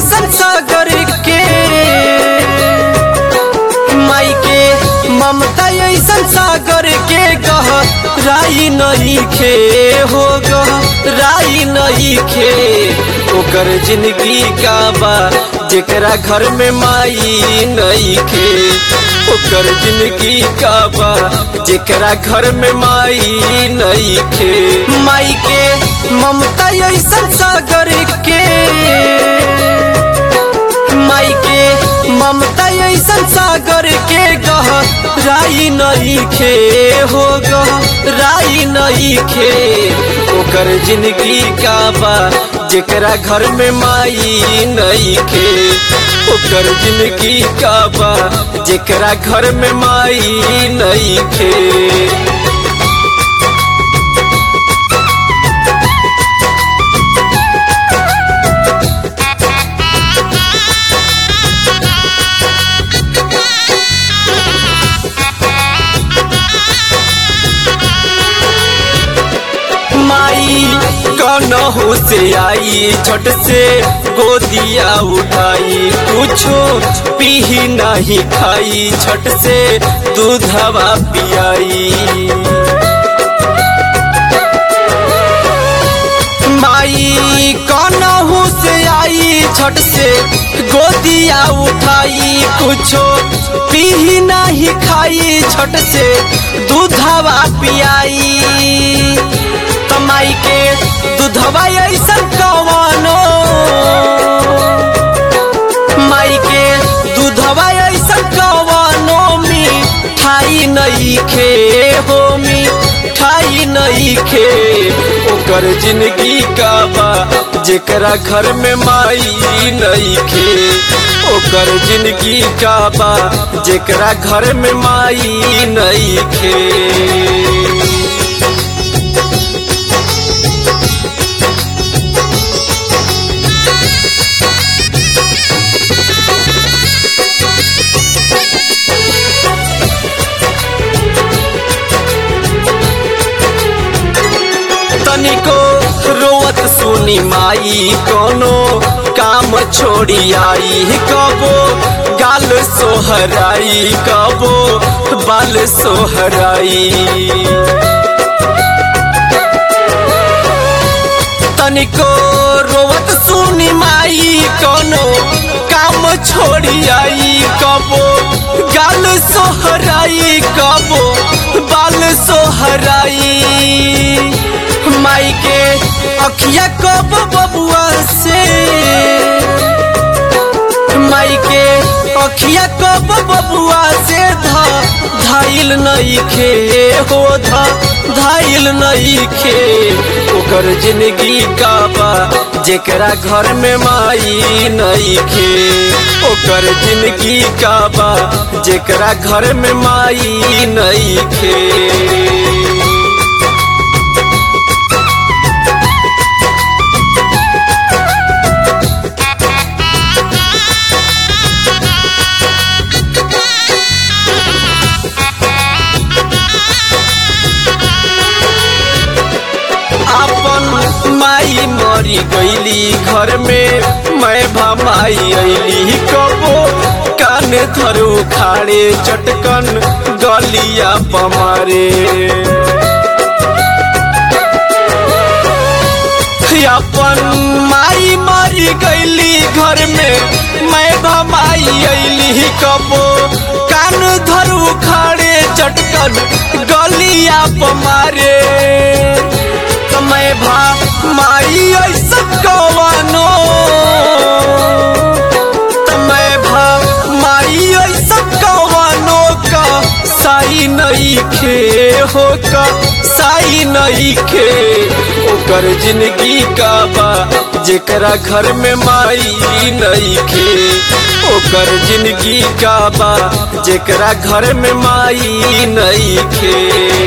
ऐसन सागर के माई के ममता ऐसन सागर के गह राई नहीं खे हो गह राई नहीं खे ओकर जिंदगी का बा जेकरा घर में माई नहीं खे ओकर जिंदगी का बा जेकरा घर में माई नहीं खे माई के ममता ऐसन सागर के माई के ममता ऐसन सागर के गह राई नहीं खे हो गह राई नहीं खे ओकर जिंदगी का बा जेकरा घर में माई नहीं खे ओकर जिंदगी का बा जेकरा घर में माई नहीं खे माई कनहू से आई छठ से गोदिया उठाई कुछो पीही नहीं खाई छठ से दूधवा पियाई माई कनहू से आई छठ से गोदिया उठाई कुछो पीही नहीं खाई छठ से दूधवा पियाई कमाई के दूधवा ऐसा कवनो माई के दूधवा ऐसा कवनो मिठाई नहीं खे हो मिठाई नहीं खे ओकर जिंदगी का बा जेकरा घर में माई नहीं खे ओकर जिंदगी का बा जेकरा घर में माई नहीं खे तनिको रोवत सुनी माई कोनो काम छोड़ी आई कबो गाल सोहराई कबो बाल सोहराई तनिको रोवत सुनी माई कोनो काम छोड़ी आई कबो गाल सोहराई कबो बाल सोहराई माई के अखिया कब बबुआ से माई के अखिया कब बबुआ से धा धाइल नहीं खे हो धा धाइल नहीं खे ओकर जिंदगी का बा जेकरा घर में माई नहीं खे ओकर जिंदगी का बा जेकरा घर में माई नहीं खे अपन माई मरी गईली घर में मैं भमाई अली कबो कान थरू खाड़े चटकन गलिया पमारे अपन माई मरी गईली घर में मैं भमाई अली कबो कान धरू खाड़े चटकन गलिया पमारे समय भा माई ऐसा कवनो समय भा माई ऐसा कवनो का साई नहीं खे हो का साई नहीं खे ओकर जिंदगी का बा जेकरा घर में माई नहीं खे ओकर जिंदगी का बा जेकरा घर में माई नहीं खे